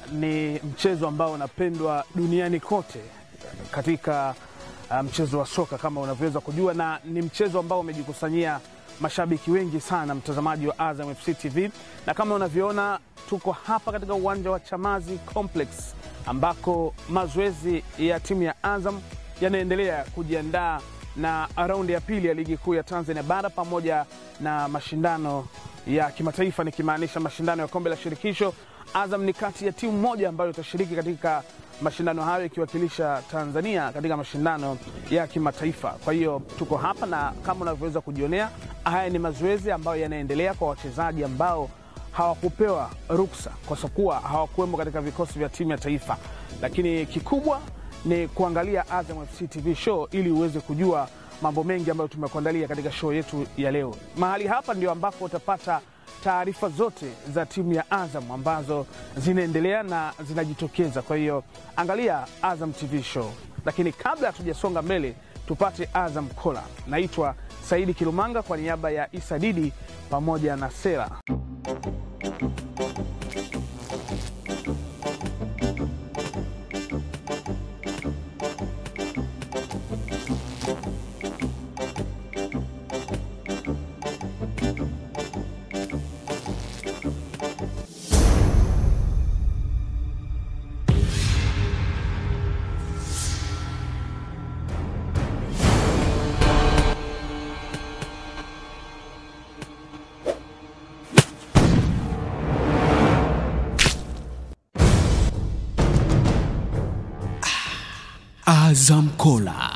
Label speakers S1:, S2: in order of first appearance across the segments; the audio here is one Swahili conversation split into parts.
S1: ni mchezo ambao unapendwa duniani kote katika uh, mchezo wa soka kama unavyoweza kujua, na ni mchezo ambao umejikusanyia mashabiki wengi sana, mtazamaji wa Azam FC TV, na kama unavyoona tuko hapa katika uwanja wa Chamazi Complex ambako mazoezi ya timu ya Azam yanaendelea kujiandaa na raundi ya pili ya ligi kuu ya Tanzania bara pamoja na mashindano ya kimataifa, nikimaanisha mashindano ya kombe la shirikisho. Azam ni kati ya timu moja ambayo itashiriki katika mashindano hayo ikiwakilisha Tanzania katika mashindano ya kimataifa. Kwa hiyo tuko hapa na kama unavyoweza kujionea, haya ni mazoezi ambayo yanaendelea kwa wachezaji ambao hawakupewa ruksa kwa kuwa hawakuwemo katika vikosi vya timu ya taifa, lakini kikubwa ni kuangalia Azam FC TV show ili uweze kujua mambo mengi ambayo tumekuandalia katika show yetu ya leo. Mahali hapa ndio ambapo utapata taarifa zote za timu ya Azam ambazo zinaendelea na zinajitokeza. Kwa hiyo angalia Azam TV show, lakini kabla hatujasonga mbele, tupate Azam Kola. Naitwa Saidi Kilumanga kwa niaba ya Isa Didi pamoja na Sera.
S2: Azam Kola.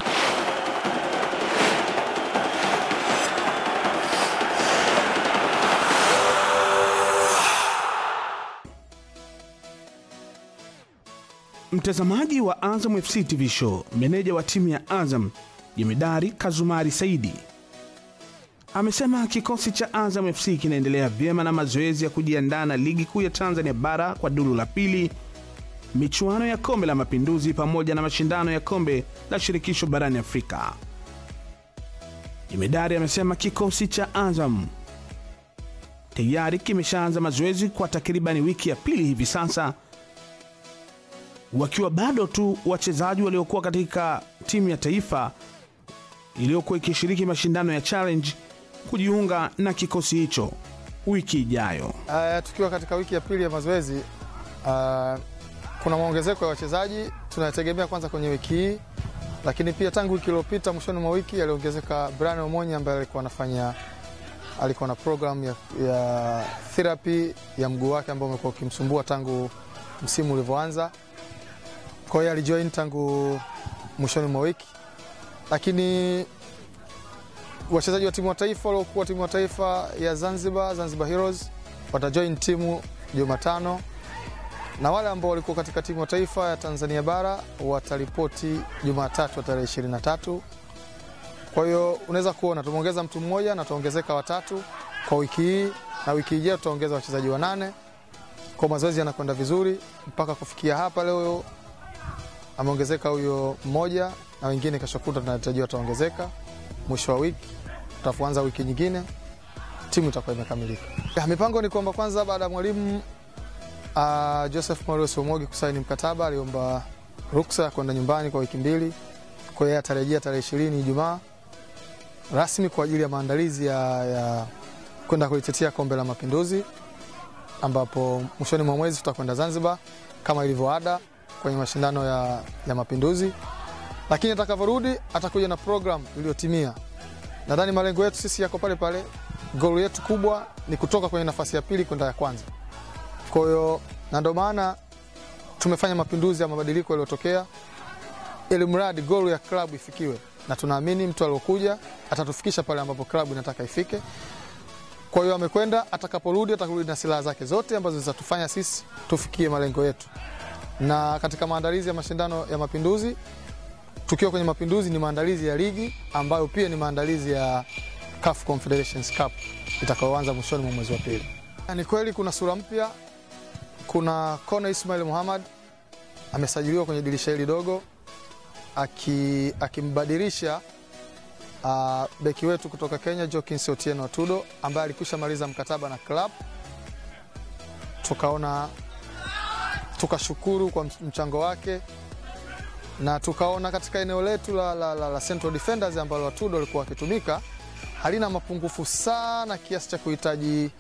S1: Mtazamaji wa Azam FC TV show, meneja wa timu ya Azam jemedari Kazumari Saidi amesema kikosi cha Azam FC kinaendelea vyema na mazoezi ya kujiandaa na ligi kuu ya Tanzania bara kwa duru la pili, michuano ya kombe la Mapinduzi pamoja na mashindano ya kombe la shirikisho barani Afrika. Jemedari amesema kikosi cha Azam tayari kimeshaanza mazoezi kwa takribani wiki ya pili hivi sasa wakiwa bado tu wachezaji waliokuwa katika timu ya taifa iliyokuwa ikishiriki mashindano ya challenge kujiunga na kikosi hicho wiki ijayo.
S3: Uh, tukiwa katika wiki ya pili ya mazoezi uh, kuna maongezeko ya wachezaji tunategemea kwanza kwenye wiki hii, lakini pia tangu wiki iliyopita mwishoni mwa wiki aliongezeka Brian Omonya ambaye alikuwa anafanya alikuwa na program ya, ya therapy ya mguu wake ambao umekuwa ukimsumbua tangu msimu ulivyoanza. Kwa hiyo alijoin tangu mwishoni mwa wiki, lakini wachezaji wa timu wa taifa waliokuwa timu wa taifa ya Zanzibar, Zanzibar Heroes watajoin timu Jumatano, na wale ambao walikuwa katika timu ya taifa ya Tanzania bara wataripoti Jumatatu tarehe 23. Kwa hiyo unaweza kuona tumeongeza mtu mmoja na tuongezeka watatu kwa wiki hii, na wiki ijayo tutaongeza wachezaji wanane. Kwa mazoezi yanakwenda vizuri mpaka kufikia hapa leo ameongezeka huyo mmoja na wengine kesho kutwa tunatarajiwa wataongezeka. Mwisho wa wiki tutaanza wiki nyingine, timu itakuwa imekamilika. Ya, mipango ni kwamba kwanza, baada ya mwalimu uh, Joseph Maurice Omogi kusaini mkataba, aliomba ruksa ya kwenda nyumbani kwa wiki mbili. Kwa hiyo atarejea tarehe ishirini Ijumaa rasmi kwa ajili ya maandalizi ya, ya kwenda kulitetea kombe la Mapinduzi, ambapo mwishoni mwa mwezi tutakwenda Zanzibar kama ilivyo ada kwenye mashindano ya, ya Mapinduzi, lakini atakavyorudi atakuja na program iliyotimia. Nadhani malengo yetu sisi yako pale pale. Goli yetu kubwa ni kutoka kwenye nafasi ya pili kwenda ya kwanza. Kwa hiyo na ndio maana tumefanya mapinduzi ya mabadiliko yaliyotokea, ili mradi goli ya klabu ifikiwe, na tunaamini mtu aliyokuja atatufikisha pale ambapo klabu inataka ifike. Kwa hiyo amekwenda, atakaporudi atakurudi na silaha zake zote ambazo zitatufanya sisi tufikie malengo yetu na katika maandalizi ya mashindano ya Mapinduzi, tukiwa kwenye Mapinduzi ni maandalizi ya ligi ambayo pia ni maandalizi ya CAF Confederations Cup itakayoanza mwishoni mwa mwezi wa pili. Ni kweli kuna sura mpya, kuna Kone Ismail Muhammad amesajiliwa kwenye dirisha hili dogo akimbadilisha uh, beki wetu kutoka Kenya Jokins Otieno Atudo ambaye alikwisha maliza mkataba na club, tukaona tukashukuru kwa mchango wake na tukaona katika eneo letu la, la, la, la Central Defenders ambalo Atudo walikuwa wakitumika halina mapungufu sana kiasi cha kuhitaji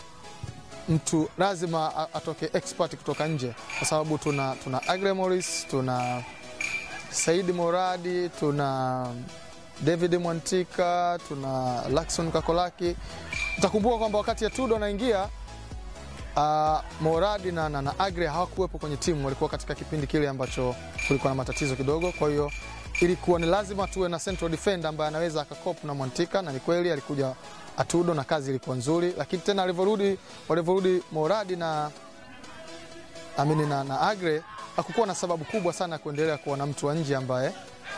S3: mtu lazima a- atoke expert kutoka nje, kwa sababu tuna, tuna Agre Morris, tuna Saidi Moradi, tuna David Mwantika, tuna Lakson Kakolaki. Utakumbuka kwamba wakati Atudo anaingia uh, Moradi na, na, na Agre hawakuwepo kwenye timu, walikuwa katika kipindi kile ambacho kulikuwa na matatizo kidogo. Kwa hiyo ilikuwa ni lazima tuwe na central defender ambaye anaweza akakop na Mwantika, na ni kweli alikuja Atudo na kazi ilikuwa nzuri, lakini tena alivyorudi walivyorudi Moradi na amini na, na Agre hakukuwa na sababu kubwa sana ya kuendelea kuwa na mtu wa nje ambaye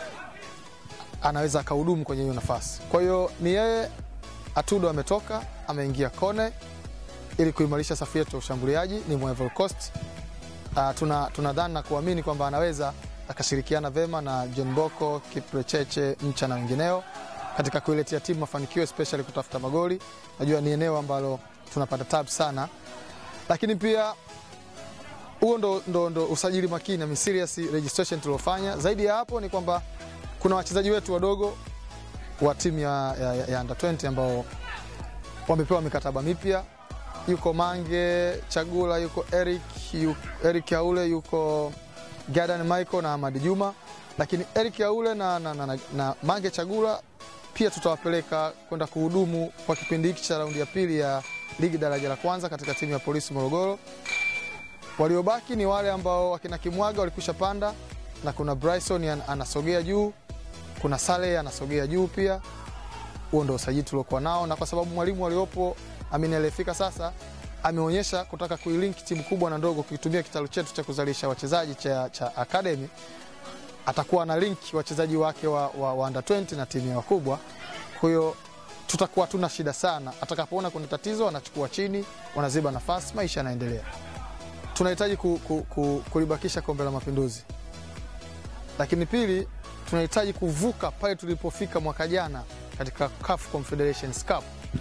S3: anaweza akahudumu kwenye hiyo nafasi. Kwa hiyo ni yeye Atudo ametoka ameingia Kone ili kuimarisha safu yetu ya ushambuliaji. Ni Ivory Coast. Uh, tuna, tuna dhani na kuamini kwamba anaweza akashirikiana vema na John Boko, Kiprecheche, Mcha na wengineo katika kuiletea timu mafanikio especially kutafuta magoli. Najua ni eneo ambalo tunapata tabu sana, lakini pia huo ndo, ndo, ndo usajili makini na serious registration tuliofanya. Zaidi ya hapo ni kwamba kuna wachezaji wetu wadogo wa timu ya, ya, ya under 20 ambao wamepewa mikataba mipya. Yuko Mange Chagula, yuko Eric, yuko Eric Aule, yuko Gadan Michael na Ahmad Juma, lakini Eric Aule na, na, na, na, na Mange Chagula pia tutawapeleka kwenda kuhudumu kwa kipindi hiki cha raundi ya pili ya ligi daraja la kwanza katika timu ya polisi Morogoro. Waliobaki ni wale ambao wakina Kimwaga walikwisha panda na kuna Bryson an- anasogea juu, kuna Saleh anasogea juu pia. Huo ndo usajili tuliokuwa nao, na kwa sababu mwalimu aliopo Amin aliyefika sasa ameonyesha kutaka kuilink timu kubwa na ndogo, kukitumia kitalu chetu cha kuzalisha wachezaji cha, cha academy atakuwa na link wachezaji wake wa, wa, wa under 20 na timu ya wakubwa. Kwa hiyo tutakuwa tuna shida sana, atakapoona kuna tatizo anachukua chini, wanaziba nafasi, maisha yanaendelea. Tunahitaji ku, ku, ku, kulibakisha kombe la Mapinduzi, lakini pili tunahitaji kuvuka pale tulipofika mwaka jana katika CAF Confederations Cup.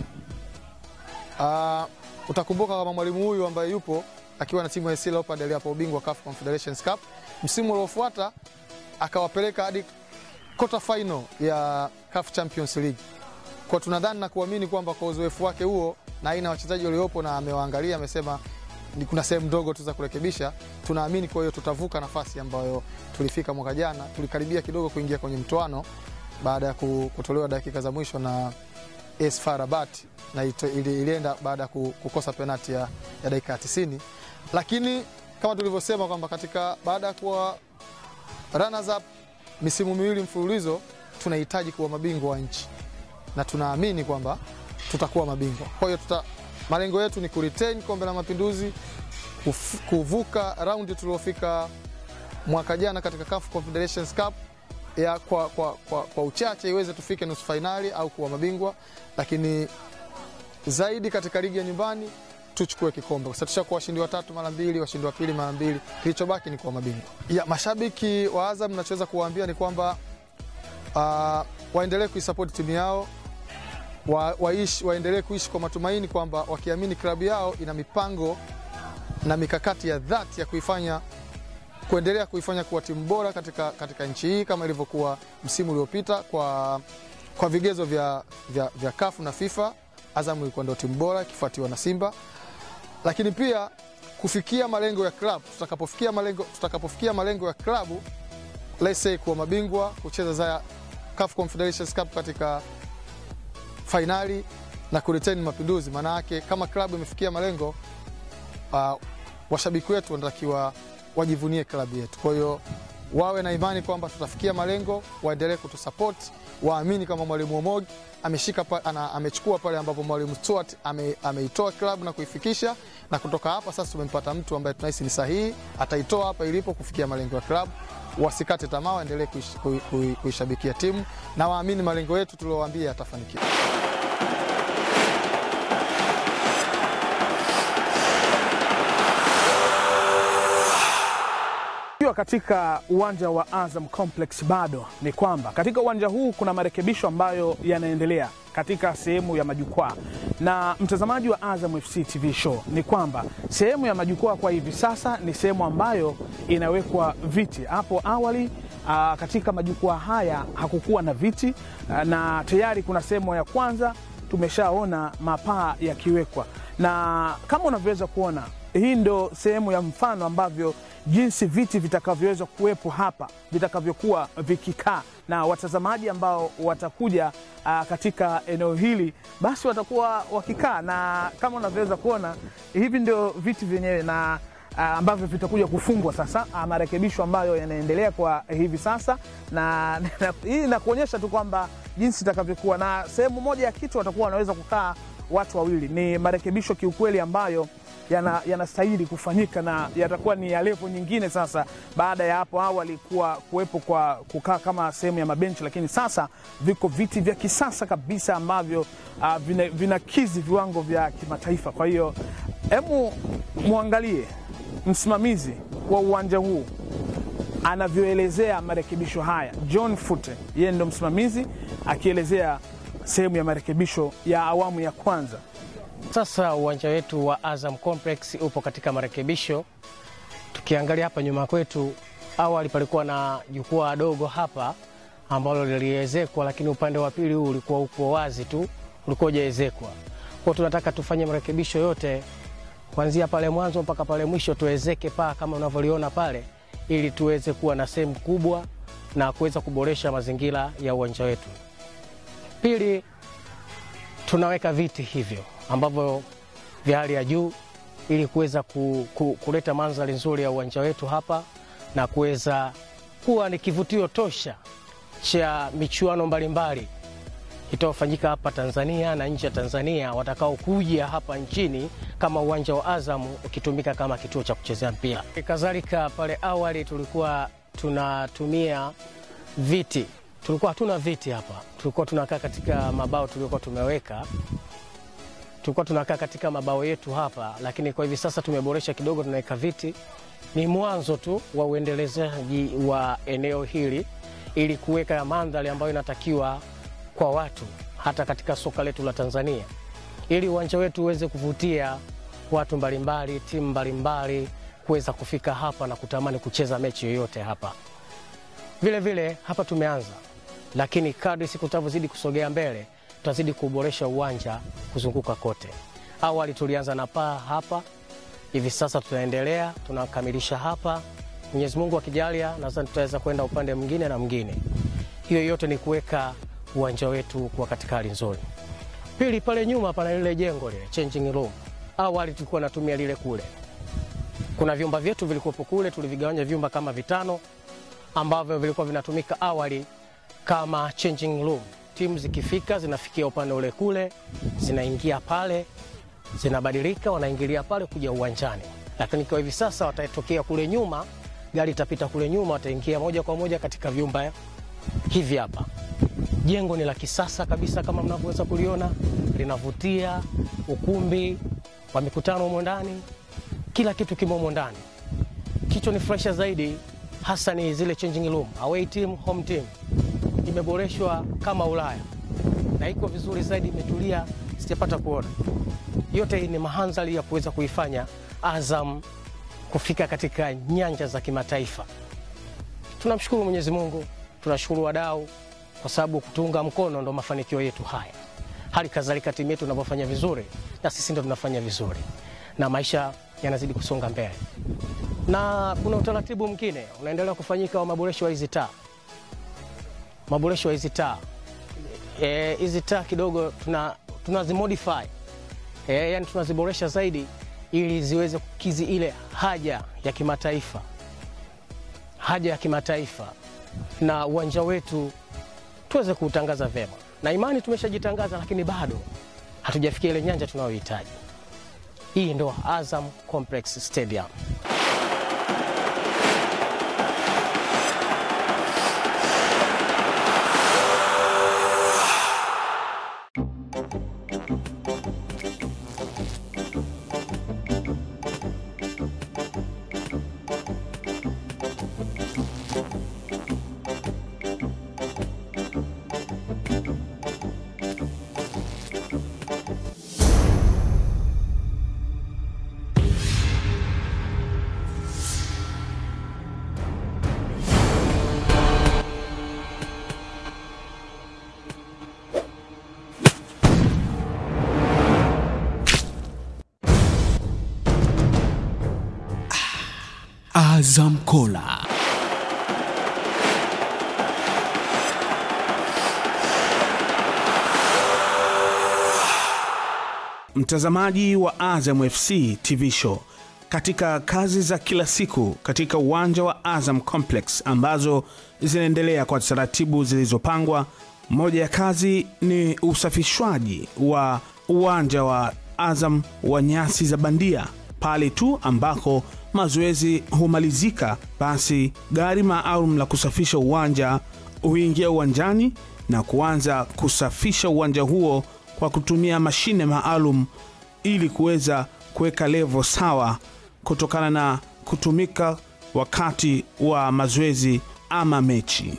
S3: Uh, utakumbuka kama mwalimu huyu ambaye yupo akiwa na timu ya AS Leopards aliapa ubingwa CAF Confederations Cup, msimu uliofuata akawapeleka hadi quarter final ya CAF Champions League. Kwa tunadhani na kuamini kwamba kwa uzoefu wake huo na aina ya wachezaji waliopo na amewaangalia, amesema ni kuna sehemu ndogo tu za kurekebisha. Tunaamini kwa hiyo tutavuka nafasi ambayo tulifika mwaka jana. Tulikaribia kidogo kuingia kwenye mtoano baada ya ku- kutolewa dakika za mwisho na AS FAR Rabat na ito- ili- ilienda baada ya ku- kukosa penati ya, ya dakika ya 90, lakini kama tulivyosema kwamba katika baada ya kuwa runners up misimu miwili mfululizo tunahitaji kuwa mabingwa wa nchi na tunaamini kwamba tutakuwa mabingwa. Kwa hiyo tuta, malengo yetu ni kuretain kombe la Mapinduzi, kuf- kuvuka raundi tuliofika mwaka jana katika CAF Confederations Cup ya kwa, kwa, kwa, kwa uchache iweze tufike nusu fainali au kuwa mabingwa, lakini zaidi katika ligi ya nyumbani tuchukue kikombe kwa sababu tushakuwa washindi watatu mara mbili, washindi wa pili mara mbili, kilichobaki ni kuwa mabingwa. Ya mashabiki wa Azam, nachoweza kuwaambia ni kwamba uh, waendelee kuisapoti timu yao wa, waishi, waendelee kuishi kwa matumaini kwamba wakiamini klabu yao ina mipango na mikakati ya dhati ya kuifanya kuendelea kuifanya kuwa timu bora katika, katika nchi hii kama ilivyokuwa msimu uliopita kwa, kwa vigezo vya, vya, vya kafu na FIFA. Azam ilikuwa ndio timu bora ikifuatiwa na Simba, lakini pia kufikia malengo ya klabu. Tutakapofikia malengo, tutakapofikia malengo ya klabu let's say kuwa mabingwa, kucheza za CAF Confederations Cup katika fainali na kuretain Mapinduzi, maana yake kama klabu imefikia malengo uh, washabiki wetu wanatakiwa wajivunie klabu yetu. Kwa hiyo wawe na imani kwamba tutafikia malengo, waendelee kutusupport, waamini kama mwalimu Omogi ameshika pa, ana, amechukua pale ambapo mwalimu Stuart ame, ameitoa klabu na kuifikisha, na kutoka hapa sasa tumempata mtu ambaye tunahisi ni sahihi, ataitoa hapa ilipo kufikia malengo ya klabu. Wasikate tamaa, waendelee kuish- kui- kui- kuishabikia timu na waamini malengo yetu tuliowaambia yatafanikiwa.
S1: Tukiwa katika uwanja wa Azam Complex bado ni kwamba katika uwanja huu kuna marekebisho ambayo yanaendelea katika sehemu ya majukwaa, na mtazamaji wa Azam FC TV show ni kwamba sehemu ya majukwaa kwa hivi sasa ni sehemu ambayo inawekwa viti. Hapo awali aa, katika majukwaa haya hakukuwa na viti aa, na tayari kuna sehemu ya kwanza tumeshaona mapaa yakiwekwa, na kama unavyoweza kuona hii ndo sehemu ya mfano ambavyo jinsi viti vitakavyoweza kuwepo hapa vitakavyokuwa vikikaa na watazamaji ambao watakuja aa, katika eneo hili basi watakuwa wakikaa, na kama unavyoweza kuona hivi ndio viti vyenyewe na aa, ambavyo vitakuja kufungwa sasa, aa, marekebisho ambayo yanaendelea kwa hivi sasa, na na- hii inakuonyesha tu kwamba jinsi itakavyokuwa, na sehemu moja ya kitu watakuwa wanaweza kukaa watu wawili. Ni marekebisho kiukweli ambayo yana- yanastahili kufanyika na yatakuwa ni ya levo nyingine sasa, baada ya hapo awali kuwa kuwepo kwa kukaa kama sehemu ya mabenchi, lakini sasa viko viti vya kisasa kabisa ambavyo uh, vina- vinakizi viwango vya kimataifa. Kwa hiyo hemu mwangalie msimamizi wa uwanja huu anavyoelezea marekebisho haya. John Fute yeye ndo msimamizi akielezea sehemu ya marekebisho ya awamu ya kwanza.
S4: Sasa uwanja wetu wa Azam Complex upo katika marekebisho. Tukiangalia hapa nyuma kwetu, awali palikuwa na jukwaa dogo hapa ambalo liliezekwa, lakini upande wa pili huu ulikuwa uko wazi tu, ulikuwa hujaezekwa. Kwa tunataka tufanye marekebisho yote kuanzia pale mwanzo mpaka pale mwisho, tuwezeke paa kama unavyoliona pale, ili tuweze kuwa na sehemu kubwa na kuweza kuboresha mazingira ya uwanja wetu. Pili, tunaweka viti hivyo ambavyo vya hali ya juu ili kuweza ku, ku, kuleta mandhari nzuri ya uwanja wetu hapa na kuweza kuwa ni kivutio tosha cha michuano mbalimbali itayofanyika hapa Tanzania na nje ya Tanzania, watakaokuja hapa nchini kama uwanja wa Azam ukitumika kama kituo cha kuchezea mpira. Kadhalika pale awali tulikuwa tunatumia viti, tulikuwa hatuna viti hapa, tulikuwa tunakaa katika mabao tuliokuwa tumeweka tulikuwa tunakaa katika mabao yetu hapa, lakini kwa hivi sasa tumeboresha kidogo, tunaweka viti. Ni mwanzo tu wa uendelezaji wa eneo hili ili kuweka mandhari ambayo inatakiwa kwa watu hata katika soka letu la Tanzania, ili uwanja wetu uweze kuvutia watu mbalimbali, timu mbalimbali kuweza kufika hapa na kutamani kucheza mechi yoyote hapa. Vile vile hapa tumeanza, lakini kadri siku tutavyozidi kusogea mbele tutazidi kuboresha uwanja kuzunguka kote. Awali tulianza na paa hapa, hivi sasa tunaendelea, tunakamilisha hapa. Mwenyezi Mungu akijalia, nadhani tutaweza kwenda upande mwingine na mwingine. Hiyo yote ni kuweka uwanja wetu kuwa katika hali nzuri. Pili, pale nyuma pana lile jengo lile changing room. Awali tulikuwa natumia lile kule, kuna vyumba vyetu vilikuwepo kule, tulivigawanya vyumba kama vitano ambavyo vilikuwa vinatumika awali kama changing room. Timu zikifika zinafikia upande ule kule, zinaingia pale, zinabadilika, wanaingilia pale kuja uwanjani. Lakini kwa hivi sasa watatokea kule nyuma, gari itapita kule nyuma, wataingia moja kwa moja katika vyumba hivi hapa. Jengo ni la kisasa kabisa kama mnavyoweza kuliona, linavutia, ukumbi wa mikutano humo ndani, kila kitu kimo humo ndani. Kichwa ni fresha zaidi, hasa ni zile changing room, away team, home team imeboreshwa kama Ulaya na iko vizuri zaidi, imetulia, sijapata kuona. Yote hii ni mahandhari ya kuweza kuifanya Azam kufika katika nyanja za kimataifa. Tunamshukuru Mwenyezi Mungu, tunashukuru wadau kwa sababu kutuunga mkono ndo mafanikio yetu haya. Hali kadhalika timu yetu inavyofanya vizuri, na sisi ndo tunafanya vizuri, na maisha yanazidi kusonga mbele, na kuna utaratibu mwingine unaendelea kufanyika wa maboresho wa hizi taa maboresho ya hizi taa Eh, hizi taa kidogo tuna tunazimodify e, yani tunaziboresha zaidi ili ziweze kukizi ile haja ya kimataifa haja ya kimataifa na uwanja wetu tuweze kuutangaza vyema, na imani tumeshajitangaza, lakini bado hatujafikia ile nyanja tunayohitaji. Hii ndo Azam Complex Stadium.
S2: Azam Kola.
S1: Mtazamaji wa Azam FC TV show katika kazi za kila siku katika uwanja wa Azam Complex ambazo zinaendelea kwa taratibu zilizopangwa. Moja ya kazi ni usafishwaji wa uwanja wa Azam wa nyasi za bandia. Pale tu ambako mazoezi humalizika, basi gari maalum la kusafisha uwanja huingia uwanjani na kuanza kusafisha uwanja huo kwa kutumia mashine maalum ili kuweza kuweka levo sawa kutokana na kutumika wakati wa mazoezi ama mechi.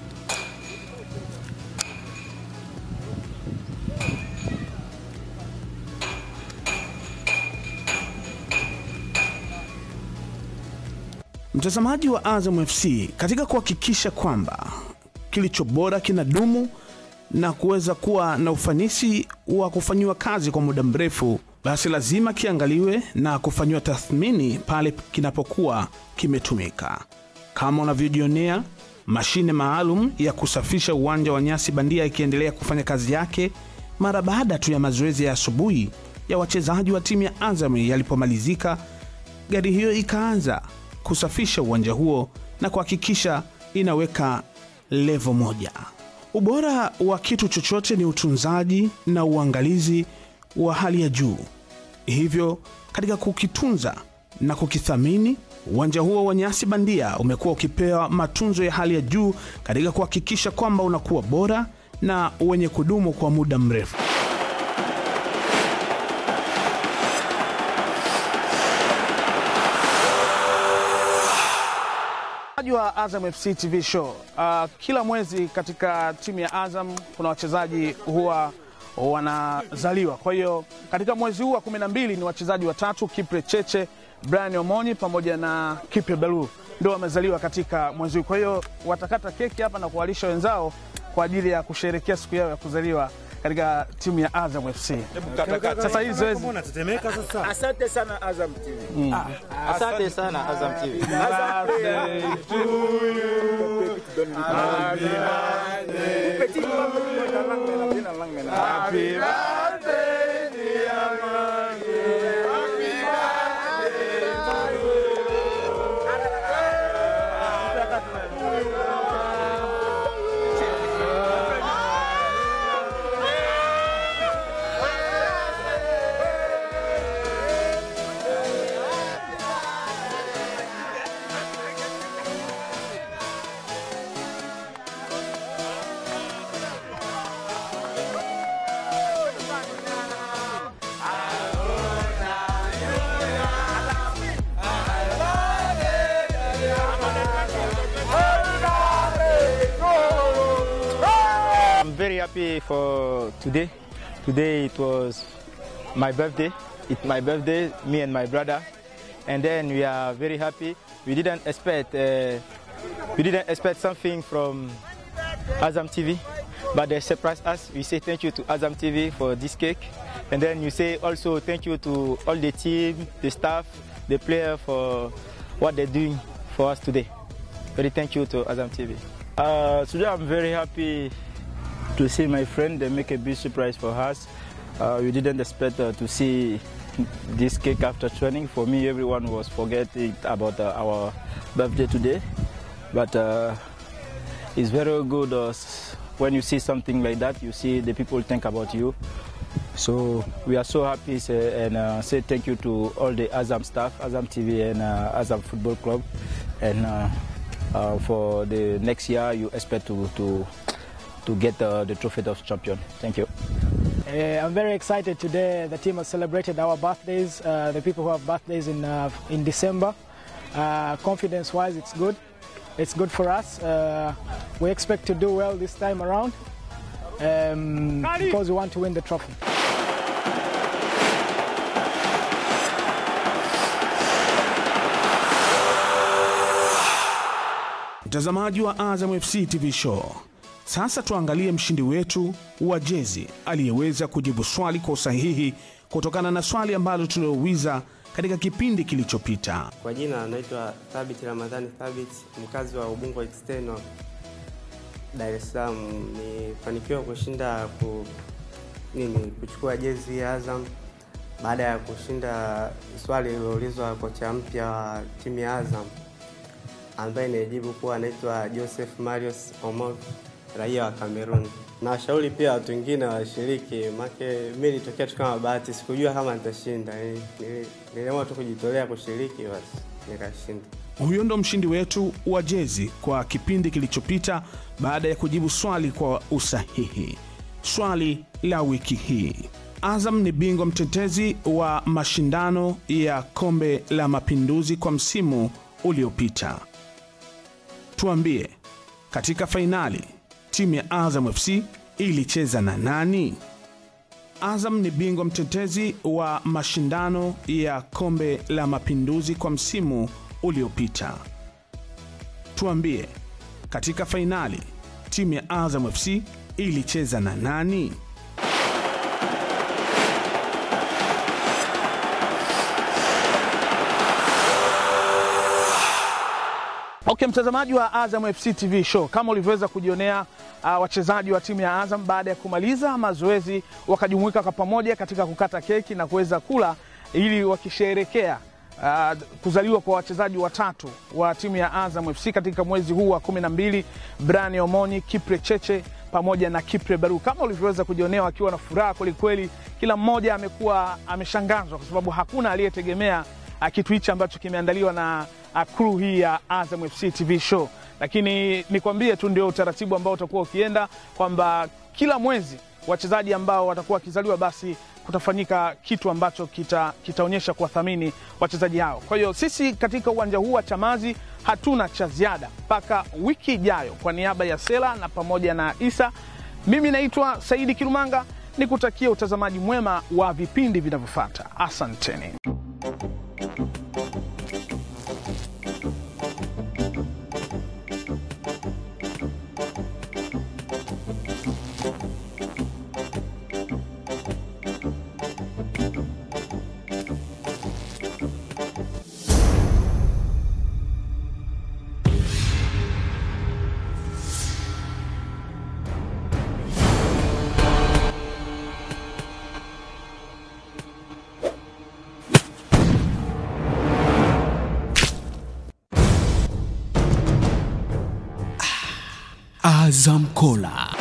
S1: Mtazamaji wa Azam FC, katika kuhakikisha kwamba kilicho bora kinadumu na kuweza kuwa na ufanisi wa kufanyiwa kazi kwa muda mrefu, basi lazima kiangaliwe na kufanyiwa tathmini pale kinapokuwa kimetumika. Kama unavyojionea, mashine maalum ya kusafisha uwanja wa nyasi bandia ikiendelea kufanya kazi yake mara baada tu ya mazoezi ya asubuhi ya wachezaji wa timu ya Azam yalipomalizika, gari hiyo ikaanza kusafisha uwanja huo na kuhakikisha inaweka levo moja. Ubora wa kitu chochote ni utunzaji na uangalizi wa hali ya juu. Hivyo, katika kukitunza na kukithamini, uwanja huo wa nyasi bandia umekuwa ukipewa matunzo ya hali ya juu katika kuhakikisha kwamba unakuwa bora na wenye kudumu kwa muda mrefu. Wachezaji wa Azam FC TV show. Uh, kila mwezi katika timu ya Azam kuna wachezaji huwa wanazaliwa. Kwa hiyo katika mwezi huu wa kumi na mbili ni wachezaji watatu, Kipre Cheche, Brian Omonyi pamoja na Kipre Belu ndio wamezaliwa katika mwezi huu. Kwa hiyo watakata keki hapa na kuwalisha wenzao kwa ajili ya kusherehekea siku yao ya kuzaliwa katika timu ya Azam FC. Sasa hii zoezi
S5: Unatetemeka sasa.
S6: Asante sana Azam TV. Asante sana Azam TV. I'm very happy for today. Today it was my birthday. It's my birthday, me and my brother, and then we are very happy. We didn't expect uh, we didn't expect something from Azam TV, but they surprised us. We say thank you to Azam TV for this cake, and then you say also thank you to all the team, the staff, the player for what they're doing for us today. Very thank you to Azam TV.
S7: Uh, today I'm very happy to see my friend. They make a big surprise for us. Uh, we didn't expect uh, to see this cake after training. For me, everyone was forgetting about uh, our birthday today. But uh, it's very good uh, s- when you see something like that. You see the people think about you. So we are so happy say, and uh, say thank you to all the Azam staff, Azam TV and uh, Azam Football Club. And uh, uh, for the next year, you expect to to, to get uh, the trophy of champion. Thank you.
S8: Uh, I'm very excited today. The team has celebrated our birthdays. Uh, the people who have birthdays in uh, in December. Uh, confidence-wise, it's good. It's good for us. Uh, we expect to do well this time around um, because we want to win the trophy.
S1: Mtazamaji wa Azam FC TV show, sasa tuangalie mshindi wetu wa jezi aliyeweza kujibu swali kwa usahihi kutokana na swali ambalo tuliouliza
S2: katika kipindi kilichopita.
S5: Kwa jina anaitwa Thabit Ramadhani Thabit, mkazi wa Ubungo External, Dar es Salaam. Nifanikiwa kushinda ku, nini kuchukua jezi ya Azam baada ya kushinda swali lililoulizwa kocha mpya wa timu ya Azam ambaye nijibu kuwa anaitwa Joseph Marius Omot, raia wa Cameroon. Na washauri pia watu wengine washiriki, make mimi nilitokea tu kama bahati, sikujua kama nitashinda. Nili- nili- Niliamua tu kujitolea kushiriki, basi nikashinda.
S2: Huyo ndo mshindi wetu wa jezi kwa kipindi kilichopita baada ya kujibu swali kwa usahihi. Swali la wiki hii: Azam ni bingwa mtetezi wa mashindano ya kombe la mapinduzi kwa msimu uliopita. Tuambie, katika fainali timu ya Azam FC ilicheza na nani? Azam ni bingwa mtetezi wa mashindano ya kombe la mapinduzi kwa msimu uliopita. Tuambie, katika fainali timu ya Azam FC ilicheza na nani?
S1: Okay, mtazamaji wa Azam FC TV show, kama ulivyoweza kujionea uh, wachezaji wa timu ya Azam baada ya kumaliza mazoezi wakajumuika kwa pamoja katika kukata keki na kuweza kula ili wakisherekea uh, kuzaliwa kwa wachezaji watatu wa timu ya Azam FC katika mwezi huu wa kumi na mbili, Brani Omoni, Kipre Cheche pamoja na Kipre Baru. Kama ulivyoweza kujionea wakiwa na furaha kwelikweli, kila mmoja amekuwa ameshangazwa kwa sababu hakuna aliyetegemea uh, kitu hichi ambacho kimeandaliwa na uh, crew hii ya Azam FC TV show. Lakini nikwambie tu ndio utaratibu ambao utakuwa ukienda kwamba kila mwezi wachezaji ambao watakuwa wakizaliwa basi kutafanyika kitu ambacho kita- kitaonyesha kuwathamini wachezaji hao. Kwa hiyo sisi katika uwanja huu wa Chamazi hatuna cha ziada mpaka wiki ijayo. Kwa niaba ya Sela na pamoja na Isa, mimi naitwa Saidi Kirumanga, nikutakia utazamaji mwema wa vipindi vinavyofuata. Asanteni.
S2: Azam Kola.